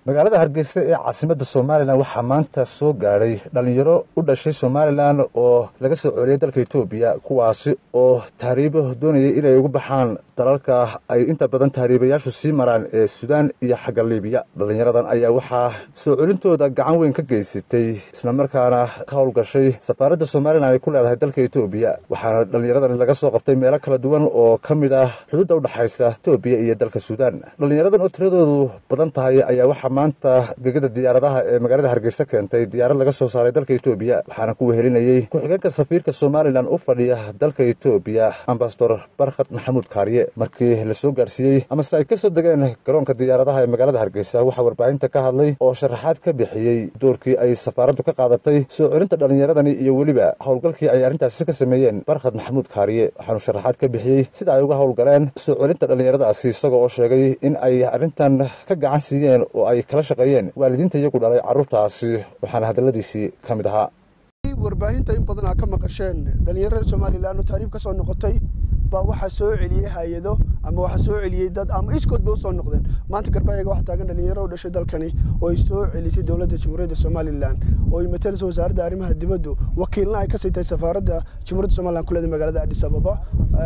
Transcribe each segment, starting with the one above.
magaalada hargeysa ee caasimadda somalilan waxaa maanta soo gaadhay dhallinyaro u dhashay somalilan oo laga soo celiyay dalka etoobiya kuwaasi oo tahriibo doonayay inay ugu baxaan dalalka ay inta badan tahriibayaashu sii maraan ee suudaan iyo xagga libiya dhallinyaradan ayaa waxaa soo celintooda gacan weyn ka geysatay islamarkaana ka howlgashay safaaradda somalilan ay ku leedahay dalka etoobiya waxaana dhallinyaradan laga soo qabtay meelo kala duwan oo ka mid ah xuduudda udhexaysa etoobiya iyo dalka suudaan dhallinyaradan oo tiradoodu badan tahay ayaa waxaa maanta gegada diyaaradaha ee magaalada hargeysa keentay diyaarad laga soo saaray dalka etoobiya waxaana ku wehelinayey ku-xigeenka safiirka somalilan u fadhiya dalka etoobiya ambasador barkhad maxamuud kaariye markii la soo gaarsiiyey amase ay ka soo degeen garoonka diyaaradaha ee magaalada hargeysa waxaa warbaahinta ka hadlay oo sharaxaad ka bixiyey doorkii ay safaaraddu ka qaadatay soo celinta dhallinyaradani iyo weliba howlgalkii ay arrintaasi ka sameeyeen barkhad maxamuud kaariye waxaanu sharaxaad ka bixiyey sida ay uga howlgaleen soo celinta dhallinyaradaasi isagoo oo sheegay in ay arrintan ka gacan siiyeen oo ay kala shaqeeyeen waalidiinta iyagu dhalay carruurtaasi waxaana hadalladiisii ka mid ahaa warbaahinta in badan aa ka maqasheen dhallinyarada somalilan oo taariib ka soo noqotay baa waxaa soo celiyey hay-ado ama waxaa soo celiyey dad ama iskoodba u soo noqdeen maanta garbayaga waxaa taagan dhalinyaro u dhashay dalkani oo ay soo celisay dowladda jamhuuriyadda somalilan oo ay matalaysa wasaaradda arrimaha dibaddu wakiilna ay ka sii tahay safaaradda jamhuuriyadda somalilan kuleeda magaalada addis ababa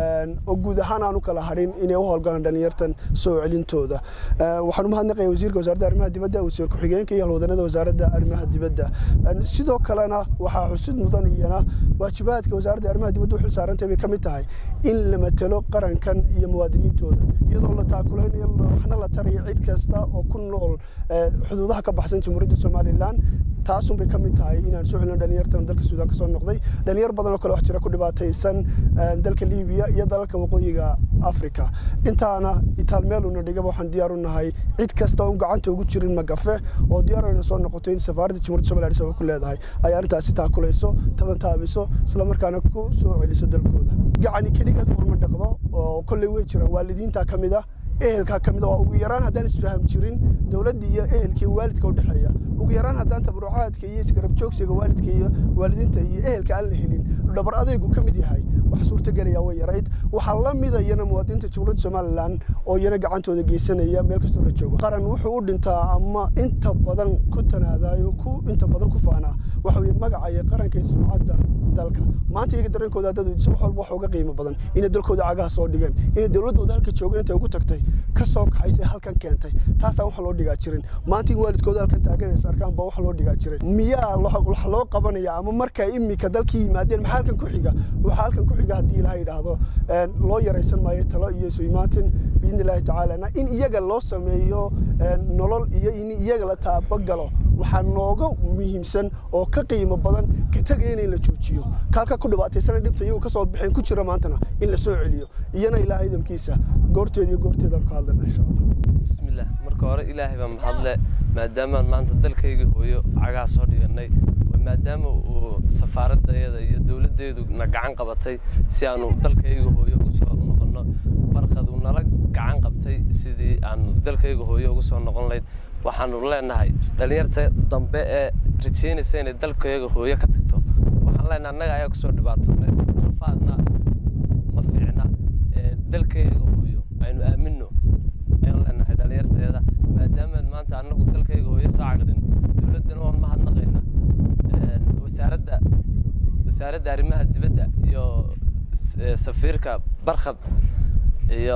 oo guud ahaan aan u kala hadhin inay u howlgalaan dhalinyartan soo celintooda waxaan u mahadnaqaya wasiirka wasaaradda arrimaha dibadda wasiir ku-xigeenka iyo halwadanada wasaaradda arrimaha dibadda sidoo kalena waxaa xusid mudan iyana waajibaadka wasaaradda arrimaha dibadda u xil saarantay bay ka mid tahay in la matalo qarankan iyo muwaadiniintooda iyadoo la taakulaynayo waxna la tarayo cid kasta oo ku nool xuduudaha ka baxsan jamhuuriyadda somalilan taasun bay ka mid tahay inaan soo celino dhalinyartan dalka suudaan ka soo noqday dhalinyar badan oo kale wax jira ku dhibaataysan dalka libiya iyo dalalka waqooyiga africa intaana itaalmeeluna dhigaba waxaan diyaar u nahay cid kasta oon gacanta ugu jirin magafe oo diyaar ayna soo noqoto in safaaradda jamhuuriyadda somaliya sabab ku leedahay ay arrintaasi taakulayso tabantaabiso islamarkaana ku soo celiso dalkooda gacani keligeed furma dhaqdo oo kolley way jiraan waalidiinta ka mid ah ehelkaa ka mid waa ugu yaraan haddaan isfaham jirin dowladda iyo ehelka iyo waalidka u dhexeeya ugu yaraan haddaan tabarucaadka iyo isgarab joogsiga waalidka iyo waalidiinta iyo ehelka aan la helin dhabar adaygu ka mid yahay wax suurtagelaya way yarayd waxaa la mida iyana muwaadiniinta jamhuuriyadda somalilan oo iyana gacantooda geysanaya meel kastoo la joogo qaran wuxuu u dhintaa ama inta badan ku tanaadayo ku inta badan ku faanaa waxa weye magaca iyo qaranka iyo sumcadda dalka maanta iyaga dareenkooda haddad wax walba wax uga qiimo badan inay dalkooda cagaha soo dhigeen inay dowladdooda halka jooga intay ugu tagtay ka soo kaxaysay halkan keentay taasaan wax loo dhigaa jirin maanta in waalidkooda halkan taaganaysa arkaan baa wax loo dhigaa jirin miyaa wax loo qabanaya ama marka imika dalkii yimaadeen maxaa halkan ku xiga waxaa halkan ku xiga haddii ilaha yidhaahdo loo yaraysan maayo talo iyo isu imaatin biidni illaahi tacaala in iyaga loo sameeyo nolol iyo in iyaga la taabagalo waxaa nooga muhiimsan oo ka qiimo badan ka tegaya in la joojiyo kaalka ku dhibaataysana dhibta iyagu ka soo baxeen ku jira maantana in la soo celiyo iyana ilaahay idamkiisa goorteeda iyo goorteedaan ka hadlana insha allah bismillaah marka hore ilaahay baa mahadle maadaamaan maanta dalkayga hooyo cagaha soo dhiganay maadaama uu safaaradayada iyo dowladdeedu na gacan qabatay si aanu dalkayga hooyo ugu soo noqonno barkad uu nala gacan qabtay sidii aanu dalkayga hooyo ugu soo noqon lahayd waxaanu leenahay dhallinyarta dambe ee rajaynaysa inay dalkayga hooyo ka tagto waxaan leenahay annaga ayaa kusoo dhibaatoonay rafaadna ma fiicna dalkayga hooyo aynu aaminno ayaan leenahay dhallinyarteeda maadaama maanta annagu dalkayga hooyo soo cagdhin dowladdana waan mahadnaqaynaa wasaaradda wasaaradda arrimaha dibadda iyo safiirka barkhad iyo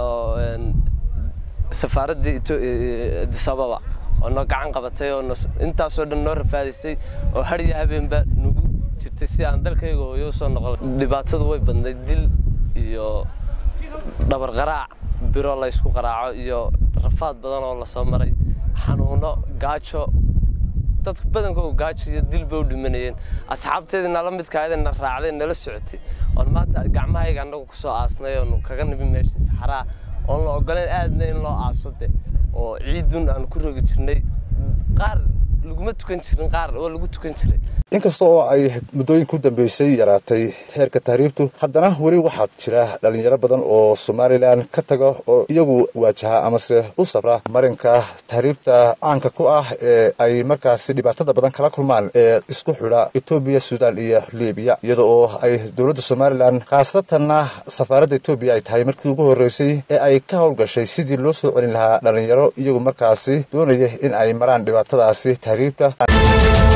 safaaraddii addis ababa oo noo gacan qabatay oo intaasoo dhan noo rafaadaysay oo hadhiya habeenba nagu jirtay si aan dalkayga hooyo usoo noqon dhibaatadu way badnayd dil iyo dhabar qaraac biro la ysku qaraaco iyo rafaad badan oo lasoo maray xanuuno gaajo dadka badankooda gaajo iyo dil bay u dhimanayeen asxaabteedii nala midkaayada na raacday nala socotay oon maanta gacmahayga annagu kusoo aasnay oon kaga nibi meesha saxaraa oon la ogoleen aadna in loo aaso de oo ciidun aan ku rogi jirnay qaar laguma tukan jirin qaar waa lagu tukan jiray inkasta oo ay muddooyinka u dambeysay yaraatay heerka tahriibtu haddana weli waxaa jira dhalinyaro badan oo somalilan ka taga oo iyagu waajaha amase u safra marinka tahriibta caanka ku ah ee ay markaasi dhibaatada badan kala kulmaan ee isku xidha etoobiya suudaan iyo libiya iyada oo ay dowladda somalilan khaasatanna safaaradda etoobiya ay tahay markii ugu horreysay ee ay ka howlgashay sidii loo soo celin lahaa dhalinyaro iyagu markaasi doonaya in ay maraan dhibaatadaasi tahriibta